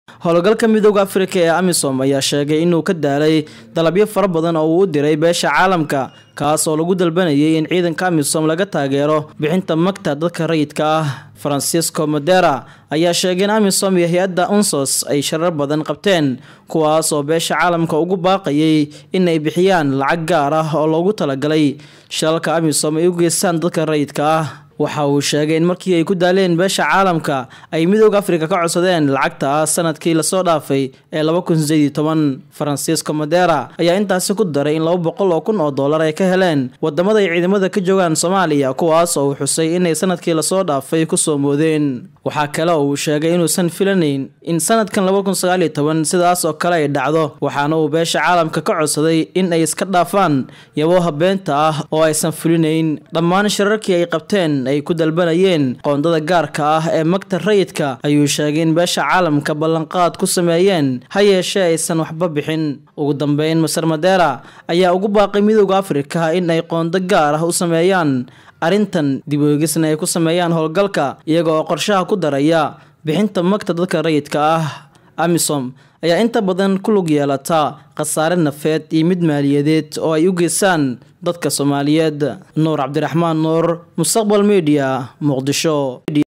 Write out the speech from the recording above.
howlgalka midooda afrika ee amisom ayaa sheegay inuu ka daalay dalabyo fara badan oo uu u diray beesha caalamka kaas oo lagu dalbanayay in ciidanka amisom laga taageero bixinta magta dadka rayidka ah francisco modera ayaa sheegay in amisom iyo hay-adda unsos ay sharar badan qabteen kuwaas oo beesha caalamka ugu baaqayay in ay bixiyaan lacag gaar ah oo loogu talagalay shalalka amisom ay u geystaan dadka rayidka ah waxa uu sheegay in markii ay ku daaleen beesha caalamka ay midooda afrika ka codsadeen lacagta sanadkii lasoo dhaafay ee laba kun sideed iyo toban francisco modera ayaa intaasi ku daray in laba boqol oo kun oo dollar ay ka heleen wadamada ay ciidamada ka joogaan soomaaliya kuwaas oo uu xusay inay sanadkii lasoo dhaafay kusoo moodeen waxaa kale oo uu sheegay inuusan filanayn in sanadkan laba kun sagaal iyo toban sidaas oo kale ay dhacdo waxaana uu beesha caalamka ka codsaday in ay iska dhaafaan yabooha beenta ah oo aysan fulinayn dhammaan shirarkii ay qabteen ay ku dalbanayeen qoondada gaarka ah ee magta rayidka ayuu sheegay in beesha caalamka ballanqaad ku sameeyeen ha yeeshee aysan waxba bixin ugu dambeyn maser madera ayaa ugu baaqay midooda afrika in ay qoondo gaar ah u sameeyaan arrintan dib oogisna ay ku sameeyaan howlgalka iyaga oo qorshaha ku daraya bixinta magta dadka rayidka ah amisom ayaa inta badan ku lug yeelata khasaare nafeed iyo mid maaliyadeed oo ay u geystaan dadka soomaaliyeed nuur cabdiraxmaan nuur mustaqbal media muqdisho